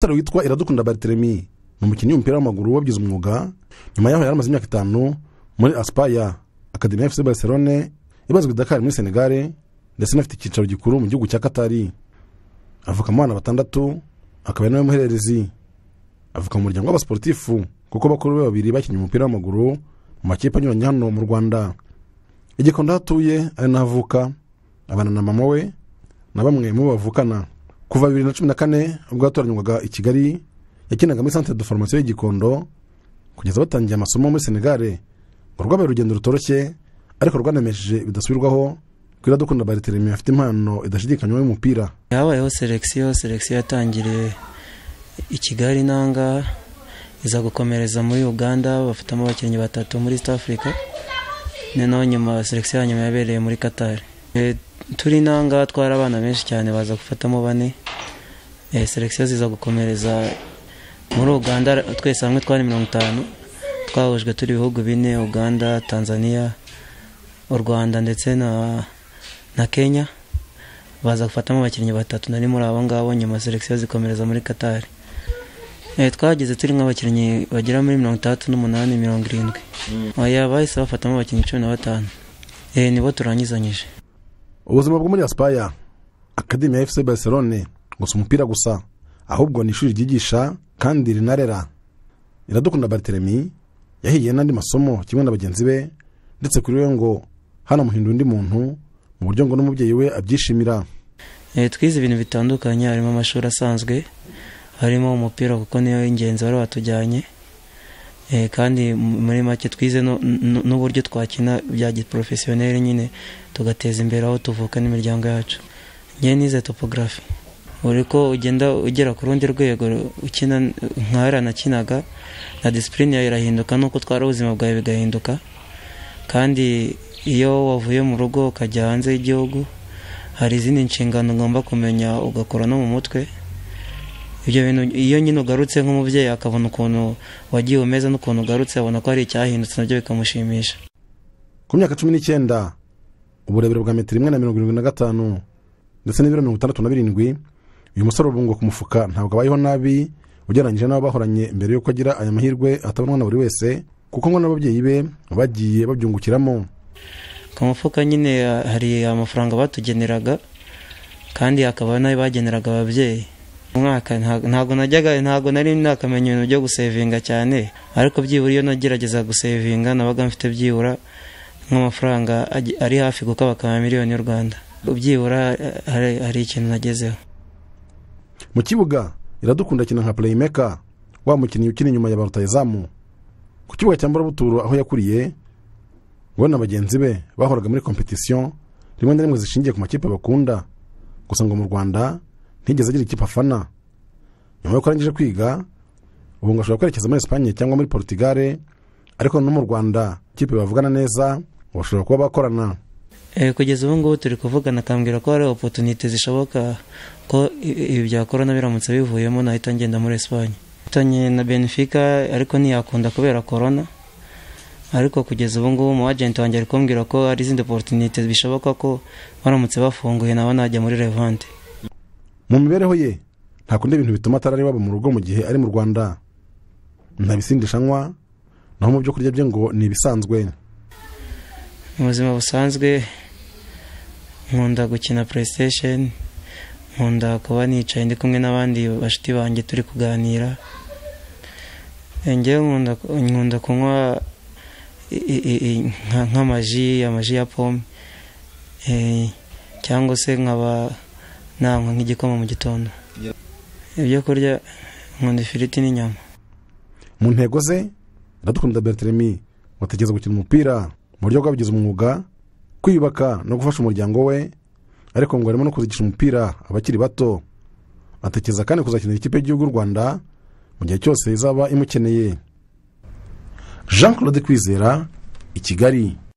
umusore witwa iradukunda bariteremi ni umukinnyi w'umupira w'amaguru wabigize umwuga nyuma yaho yari amaze imyaka itanu muri asipaya akademi efuse barcelone ibazwa i dakar muri senegare ndetse inafite icyicaro gikuru mu gihugu cya katari avuka mu bana batandatu akaba ari nawe muhererezi avuka mu muryango w'abasiporutifu kuko bakuru be babiri bakinnye umupira w'amaguru mu makipe anyuranye hano mu rwanda igikondo aho atuye ari naho avuka abana na mama we na bamwe mu bo bavukana kuva bibiri na cumi na kane ubwo yatoranywaga i kigali yakinaga muri santere de foromasiyo y'igikondo kugeza batangiye amasomo muri senegare ngo rwabaye urugendo rutoroshye ariko rwanemesheje bidasubirwaho kwira dukunda bariteremi afite impano idashidikanywa y'umupira habayeho selekisiyo selekisiyo yatangiriye i kigali n'ahangaha iza gukomereza muri uganda bafitemo abakinnyi batatu muri east africa noneho nyuma selekisiyo ya nyuma yabereye muri katari turi n'ahangaha twari abana benshi cyane baza gufatamo bane selekisiyo ziza gukomereza muri uganda twese hamwe twari mirongo itanu twahujwe turi ibihugu bine uganda tanzania u rwanda ndetse na na kenya baza gufatamo abakinnyi batatu nari muri abo ngabo nyuma selekisiyo zikomereza muri katari twageze turi nk'abakinnyi bagera muri mirongo itandatu n'umunani mirongo irindwi bahise bafatamo abakinnyi cumi na batanu nibo turangizanyije ubuzima bwo muri asipaya akademi ya efuse barcelone gusa umupira gusa ahubwo ni ishuri ryigisha kandi rinarera iradukunda bariteremi yahigiye n'andi masomo kimwe na bagenzi be ndetse kuri we ngo hanamuhindura undi muntu mu buryo ngo n'umubyeyi we abyishimira twize ibintu bitandukanye harimo amashuri asanzwe harimo umupira kuko niyo ingenzi bari batujyanye kandi muri make twize n'uburyo twakina bya giporofesiyoneri nyine tugateza imbere aho tuvuka n'imiryango yacu ngewe nize topogarafi buri ko ugenda ugera ku rundi rwego ukina nka yaranakinaga na disipurine yawe irahinduka nuko utwara ubuzima bwawe bigahinduka kandi iyo wavuye mu rugo ukajya hanze y'igihugu hari izindi nshingano ugomba kumenya ugakora no mu mutwe ibyo bintu iyo nyine ugarutse nk'umubyeyi akabona ukuntu wagiye umeze n'ukuntu ugarutse abona ko hari icyahindutse nabyo bikamushimisha ku myaka cumi n'icyenda uburebure bwa metero imwe na mirongo irindwi na gatanu ndetse n'ibiro mirongo itandatu na birindwi uyu musore urubungo ku mufuka ntabwo abayeho nabi ugereranyije n'abo bahoranye mbere y'uko agira aya mahirwe atabonwa na buri wese kuko ngo n'ababyeyi be bagiye babyungukiramo ku mufuka nyine hari amafaranga batugeneraga kandi hakaba n'ayo bageneraga ababyeyi umwaka ntabwo najyaga ntabwo nari nakamenya ibintu byo gusevinga cyane ariko byibura iyo nagerageza gusevinga nabaga mfite byibura nk'amafaranga ari hafi gukabakaba miliyoni y'u rwanda byibura hari ikintu nagezeho mu kibuga iradukunda akina nka purayimeka wa mukinnyi ukina inyuma ya barutayizamu ku kibuga cya mburabuturu aho yakuriye we na bagenzi be bahoraga muri kompetisiyo rimwe na rimwe zishingiye ku makipe bakunda gusa ngo mu rwanda ntigeze agira ikipe afana nyuma yuko arangije kwiga ubu ngo ashobora kwerekeza muri esipanye cyangwa muri porutugare ariko no mu rwanda ikipe bavugana neza bashobora kuba bakorana kugeza ubu ngubu turi kuvugana akambwira ko hari opotunite zishoboka ko ibi bya korona biramutse bivuyemo nahita ngenda muri esipanye tanye na benefica ariko ntiyakunda kubera korona ariko kugeza ubu ngubu umu ajenti wanjye ari kumbwira ko hari izindi opotunite bishoboka ko baramutse bafunguye nawe najya muri revante mu mibereho ye ntakunda ibintu bituma atarari iwabo mu rugo mu gihe ari mu rwanda nta bisindisha anywa naho mu byo kurya bye ngo ni ibisanzwe mu buzima busanzwe nkunda gukina playstation nkunda kuba nicaye ndi kumwe n'abandi bashuti banjye turi kuganira ngewe nkunda kunywa nk'amaji amaji ya pome cyangwa se nkaba nanywa nk'igikoma mu gitondo ibyo kurya nkunda ifiriti n'inyama mu ntego ze iradukunda beriteremi watekereza gukina umupira mu buryo bwabigize umwuga kwiyubaka no gufasha umuryango we ariko ngo harimo no kuzigisha umupira abakiri bato atekereza kandi kuzakinira ikipe y'igihugu y'u rwanda mu gihe cyose izaba imukeneye jean claude kwizera i kigali